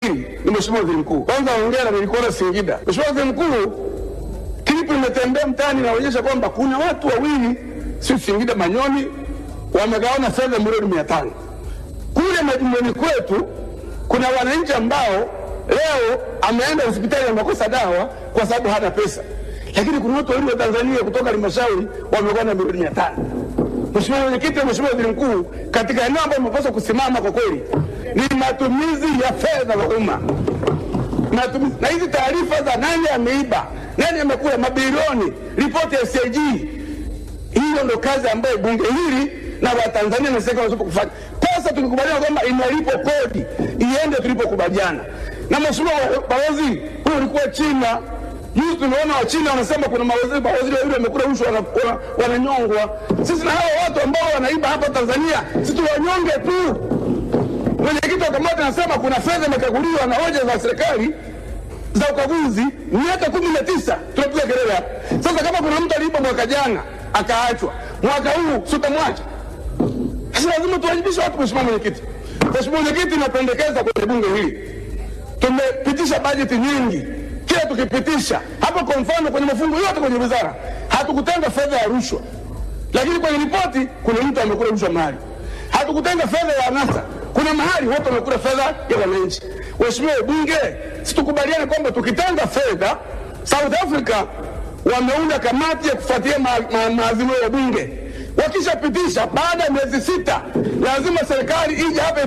hili ni Mheshimiwa Waziri Mkuu. Kwanza hongera, nilikuona Singida. Mheshimiwa Waziri Mkuu, klipu imetembea mtaani inaonyesha kwamba kuna watu wawili, si Singida Manyoni, wamegawana fedha milioni mia tano kule majumbani kwetu. Kuna wananchi ambao leo ameenda hospitali amekosa dawa kwa sababu hana pesa, lakini kuna watu wawili wa Tanzania kutoka halmashauri wamegawana milioni mia tano. Mheshimiwa Mwenyekiti, Mheshimiwa Waziri Mkuu, katika eneo ambayo umepaswa kusimama kwa kweli ni matumizi ya fedha za umma matumizi na hizi taarifa za nani ameiba, nani amekula mabilioni, ripoti ya CAG. Hiyo ndo kazi ambayo bunge hili na Watanzania na serikali wanapaswa kufanya. Pesa tulikubaliana kwamba inalipwa kodi iende tulipokubaliana. Na mheshimiwa balozi, huyo ulikuwa China Juzi tumeona Wachina wanasema kuna mawaziri mawaziri wawili wamekula rushwa wana- wana- wananyongwa. Sisi na hawa watu ambao wanaiba hapa Tanzania, sisi tuwanyonge tu. Mwenyekiti wa kamati anasema kuna fedha imekaguliwa na hoja za serikali za ukaguzi miaka kumi na tisa tunapiga kelele hapa. Sasa kama kuna mtu aliiba mwaka jana akaachwa, mwaka huu sutamwacha. Sasa lazima tuwajibishe watu. Mheshimiwa Mwenyekiti, Mheshimiwa Mwenyekiti, napendekeza kwenye bunge hili tumepitisha bajeti nyingi, kila tukipitisha hapa, kwa mfano kwenye mafungu yote kwenye wizara hatukutenga fedha ya rushwa, lakini kwenye ripoti kuna mtu amekula rushwa mahali. Hatukutenga fedha ya anasa, kuna mahali watu wamekula fedha ya wananchi. Mheshimiwa Bunge, situkubaliane kwamba tukitenga fedha, South Africa wameunda kamati ya kufuatilia ma- ma- maazimio ya bunge. Wakishapitisha baada ya miezi sita, lazima serikali ije hapa